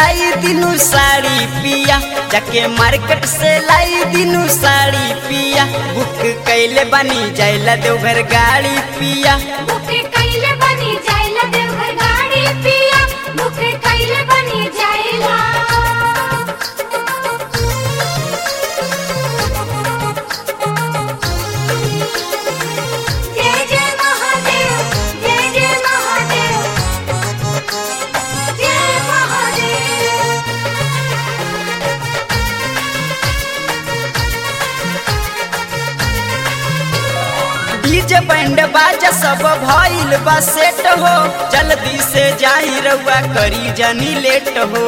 लाई दिनु साड़ी पिया जाके मार्केट से लाई दिनु साड़ी पिया बुक कैले बनी जाइला देवघर गाड़ी पिया बुके कैले बनी जाइला देवघर गाड़ी पिया बुके कैले बनी जाइला जय जय महादेव जय जय महादेव जय महादेव डीजे बैंड बाजा सब भइल बा सेट हो जल्दी से जाई रउआ करी जनी लेट हो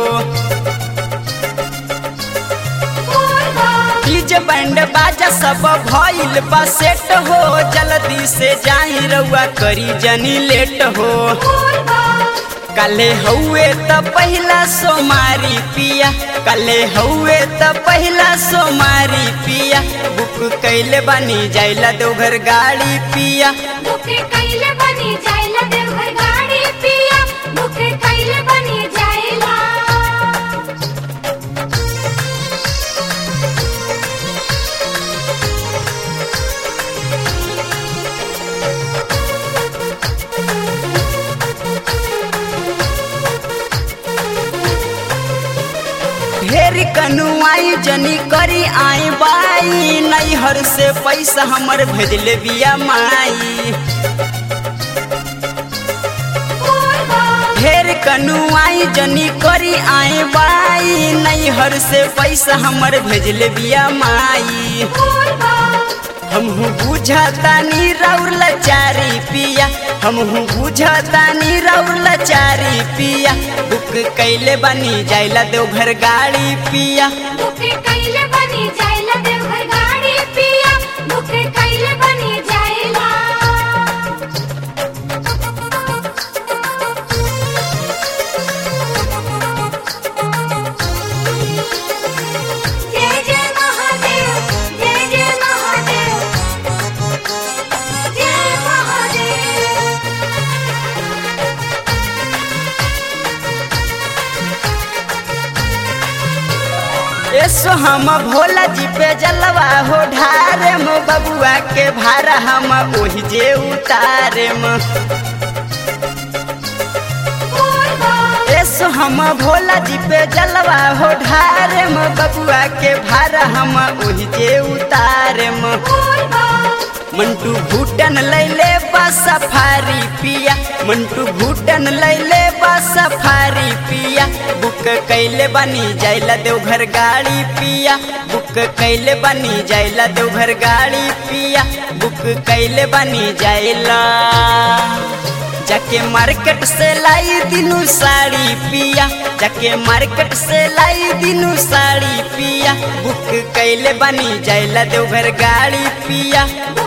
डीजे बैंड बाजा सब भइल बा सेट हो जल्दी से जाई रउआ करी जनी लेट हो कले हउए त पहिला सोमारी पिया कले हउए त पहिला सोमारी पिया बुक कैले बनी जाइला देवघर गाड़ी पिया बुके कैले बनी जाइला देवघर गाड़ी पिया बुके कैले बनी जाइला ढेर कनुआई जनी करी आई बाई नैहर से पैसा हमर भेजले बिया माई ढेर कनुआई जनी करी आई बाई नैहर से पैसा हमर भेजले बिया माई हमहू बुझतानी रौर लचारी पिया हमहू बुझतानी रौर लचारी पिया बुक कैले बनी जाइला देवघर गाड़ी पिया बुके कैले बनी जाइला देवघर गाड़ी पिया बुके कैले बनी जाइला जय जय महादेव जय जय महादेव जय महादेव एसो हम भोला जी पे जलवा हो ढारे मो बबुआ के भारा हम ओही जे उतारे म एसो हम भोला जी पे जलवा हो ढारे म बबुआ के भारा हम ओही जे उतारे म मंटू भूटन लैले बा सफारी पिया मंटू भूटन लैले बा सफारी पिया बुक कैले बनी जाइला देवघर गाड़ी पिया बुक कैले बनी जाइला देवघर गाड़ी पिया बुक कैले बनी जाइला जाके मार्केट से लाई दिनु साड़ी पिया जाके मार्केट से लाई दिनु साड़ी पिया बुक कैले बनी जाइला देवघर गाड़ी पिया